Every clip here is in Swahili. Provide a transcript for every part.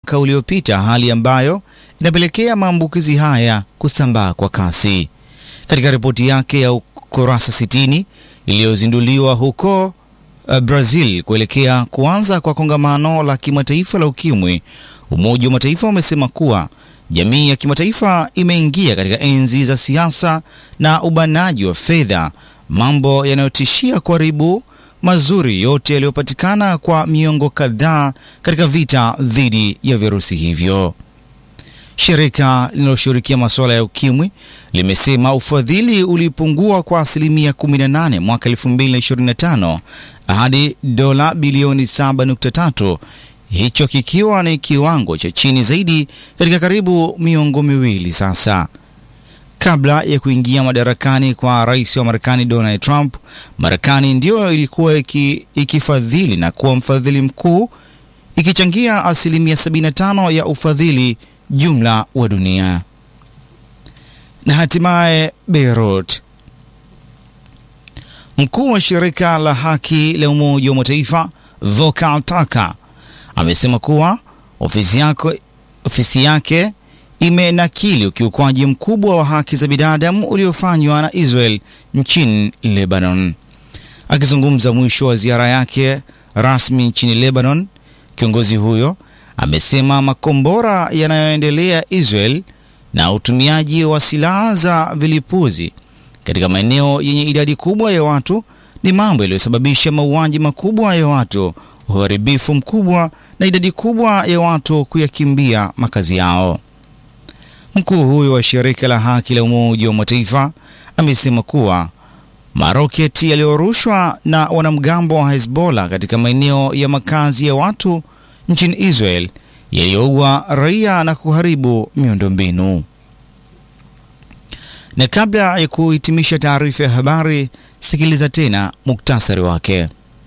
mwaka uliopita, hali ambayo inapelekea maambukizi haya kusambaa kwa kasi. Katika ripoti yake ya ukurasa 60 iliyozinduliwa huko uh, Brazil kuelekea kuanza kwa kongamano la kimataifa la ukimwi, Umoja wa Mataifa umesema kuwa jamii ya kimataifa imeingia katika enzi za siasa na ubanaji wa fedha, mambo yanayotishia kuharibu mazuri yote yaliyopatikana kwa miongo kadhaa katika vita dhidi ya virusi hivyo. Shirika linaloshughulikia masuala ya ukimwi limesema ufadhili ulipungua kwa asilimia 18 mwaka 2025 hadi dola bilioni 7.3, hicho kikiwa ni kiwango cha chini zaidi katika karibu miongo miwili sasa. Kabla ya kuingia madarakani kwa rais wa Marekani Donald Trump, Marekani ndiyo ilikuwa iki, ikifadhili na kuwa mfadhili mkuu ikichangia asilimia 75 ya ufadhili jumla wa dunia. Na hatimaye Beirut, mkuu wa shirika la haki la Umoja wa Mataifa Volker Turk amesema kuwa ofisi yake, ofisi yake imenakili ukiukwaji mkubwa wa haki za binadamu uliofanywa na Israel nchini Lebanon. Akizungumza mwisho wa ziara yake rasmi nchini Lebanon, kiongozi huyo amesema makombora yanayoendelea Israel na utumiaji wa silaha za vilipuzi katika maeneo yenye idadi kubwa ya watu ni mambo yaliyosababisha mauaji makubwa ya watu, uharibifu mkubwa na idadi kubwa ya watu kuyakimbia makazi yao. Mkuu huyo wa shirika la haki la Umoja wa Mataifa amesema kuwa maroketi yaliyorushwa na wanamgambo wa Hezbollah katika maeneo ya makazi ya watu nchini Israel yaliyoua raia na kuharibu miundombinu. Na kabla ya kuhitimisha taarifa ya habari, sikiliza tena muktasari wake.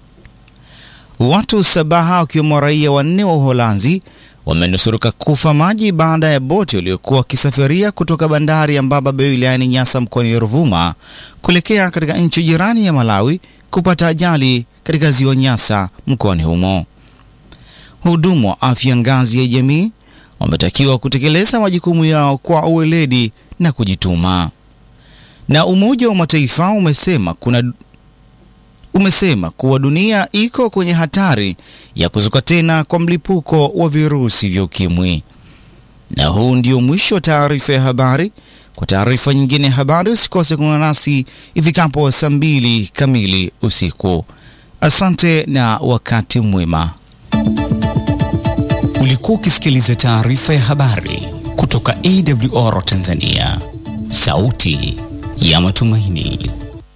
Watu sabaha wakiwemo raia wanne wa Uholanzi wamenusurika kufa maji baada ya boti waliokuwa wakisafiria kutoka bandari ya Mbaba Bay wilayani Nyasa mkoani Ruvuma kuelekea katika nchi jirani ya Malawi kupata ajali katika ziwa Nyasa mkoani humo. Wahudumu wa afya ngazi ya jamii wametakiwa kutekeleza majukumu yao kwa uweledi na kujituma. Na Umoja wa Mataifa umesema kuna umesema kuwa dunia iko kwenye hatari ya kuzuka tena kwa mlipuko wa virusi vya ukimwi. Na huu ndio mwisho wa taarifa ya habari. Kwa taarifa nyingine ya habari usikose kuungana nasi ifikapo saa mbili kamili usiku. Asante na wakati mwema. Ulikuwa ukisikiliza taarifa ya habari kutoka AWR Tanzania, sauti ya matumaini.